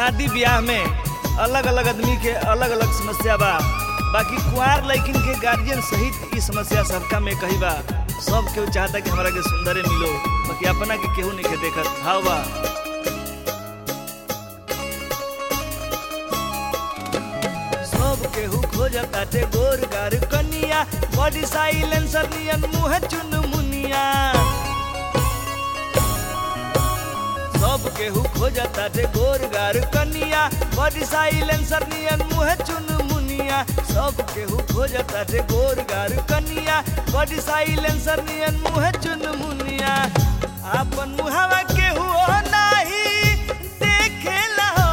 शादी ब्याह में अलग अलग आदमी के अलग अलग समस्या बा बाकी कुंवार लड़किन के गार्जियन सहित ई समस्या सबका में कही बा सब केहू चाहता कि हमरा के सुंदरे मिलो बाकी अपना के केहू नहीं के देखत हाव बा सब केहू खोजताटे गोर गार कनिया बॉडी साइलेंसर नियन मुँह चुन मुनिया सब केहू खोजताटे गोर गार कनिया बॉडी साइलेंसर नियन मुँह चुन मुनिया सब केहू खोजताटे गोर गार कनिया बॉडी साइलेंसर नियन मुँह चुन मुनिया आपन मुहावा केहू नाही देखेला हो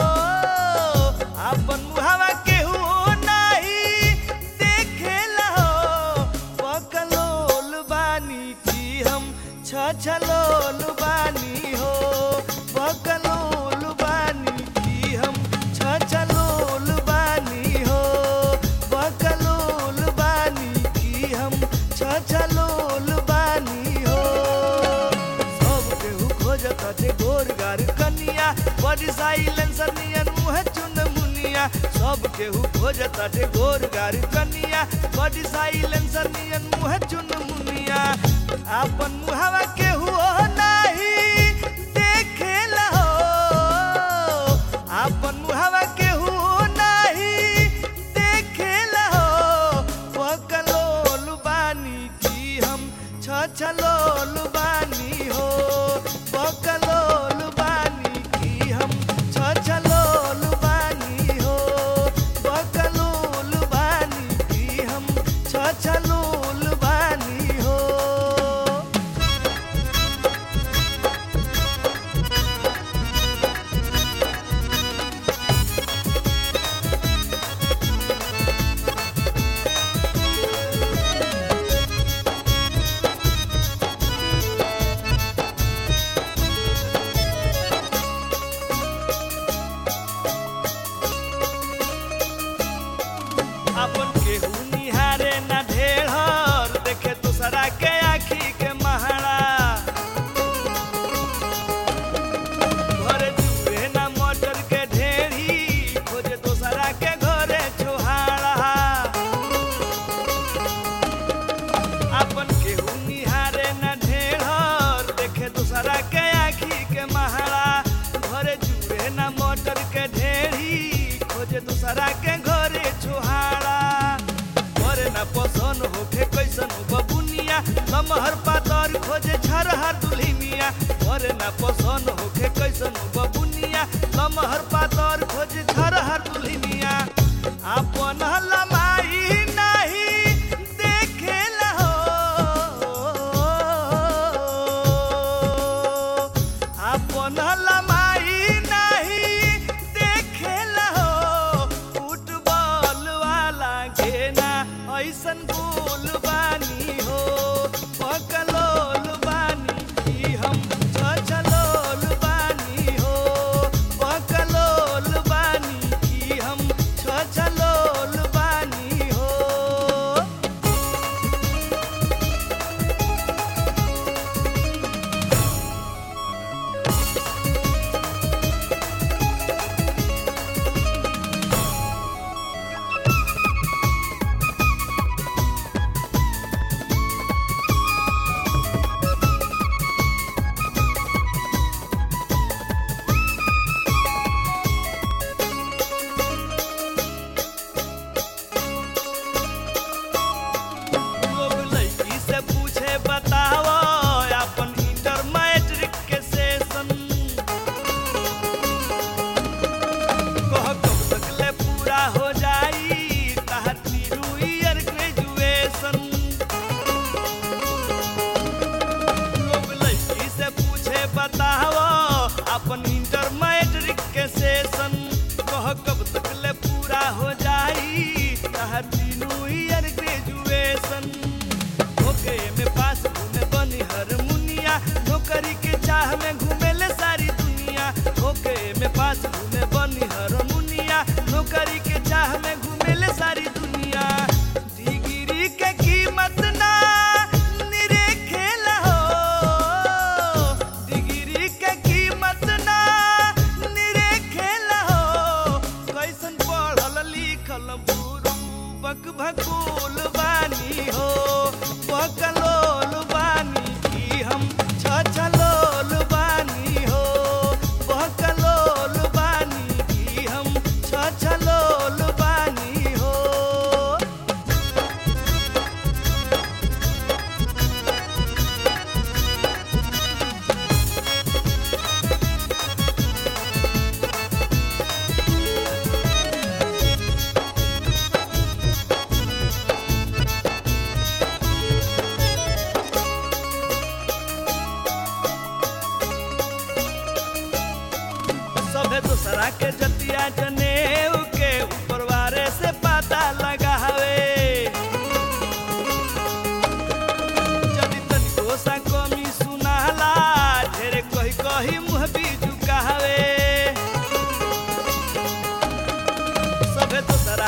आपन मुहावा केहू नाही देखेला हो पकलोल बानी की हम छछलोल बानी हो पकलोल बानी की हम छछलोल बानी हो पकलोल बानी की हम छछलोल बानी हो सब केहू खोजताटे गोर गार कनिया बड़ी साइलेंसर नियन मुँह चुन मुनिया सब केहू खोजताटे गोर गार कनिया बड़ी साइलेंसर नियन मुँह चुन मुनिया आपन मुहावा केहू ओ नाही देखेला हो आपन मुहावा केहू ओ नाही देखेला हो पकलोल बानी की हम छछलोल बानी हो पकलोल बानी की हम छछलोल बानी हो पकलोल बानी की हम छछलोल बानी हो अपन केहू निहारे ना ढेर देखे दूसरा के आखी के महारा घरे चूहे ना मटर के ढेरी खोजे दूसरा के घरे छोहारा अपन केहू निहारे ना ढेर देखे दूसरा के आखी के महारा घरे चूहे ना मटर के ढेरी खोजे दूसरा के घरे छोहारा घरे ना पसंद होखे कैसन बबुनिया लमहर पातर खोजे झरहर दुल्हिनिया घरे ना पसंद होखे कैसन बबुनिया लमहर पातर खोजे झरहर दुल्हिनिया आपन लमाई नाही देखेला हो आपन लमाई नाही देखेला हो फुटबॉल वाला घेना ऐसन गोल बानी हो पकलोल बानी की हम छछलोल बानी हो पकलोल बानी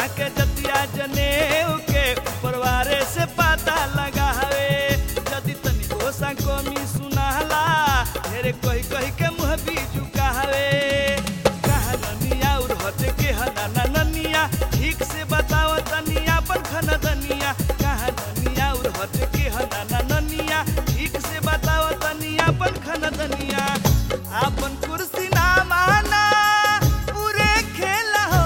सोना के जतिया जनेऊ के परवारे से पता लगावे यदि तनिको सा कमी सुनाला ढेरे कही कही के मुँह भी झुकावे कहा ननिया और हटे के हना ना ननिया ठीक से बताओ तनिया पर खन दनिया कहा ननिया और हटे के हना ना ननिया ठीक से बताओ तनिया पर खन दनिया आपन कुर्सी ना माना पूरे खेल हो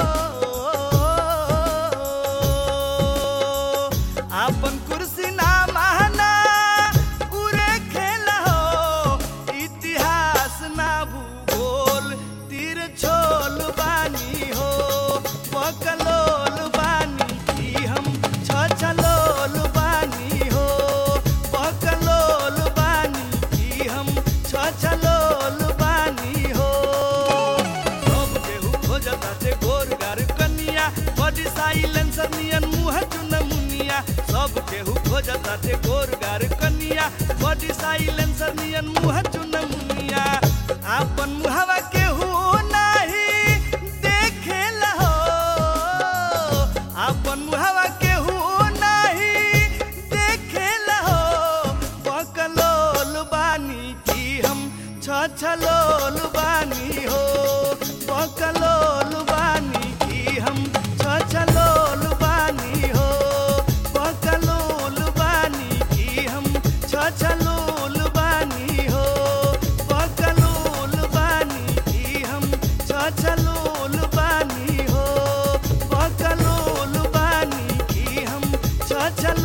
आपन कुर्सी ना माना पूरे खेल हो इतिहास ना भूगोल तीर छोल बानी हो पकलोल बानी की हम छछलोल बानी हो पकलोल बानी की हम छछलोल बानी हो सब केहू खोजता ते गोर गार कनिया बॉडी साइलेंसर नियन मुंह चुन मुनिया सब केहू खोजता ते गोर गार कनिया बॉडी साइलेंसर नियन मुंह चुन मुनिया आपन मुहवा केहू नाही देखेला हो आपन मुहवा केहू नाही देखेला हो बकलोल बानी की हम छछलोल बानी हो बकलोल बानी की हम छछलोल बानी हो बकलोल बानी की हम छछलोल बानी हो बकलोल बानी की हम छछलोल बानी हो बकलोल बानी की हम छछलोल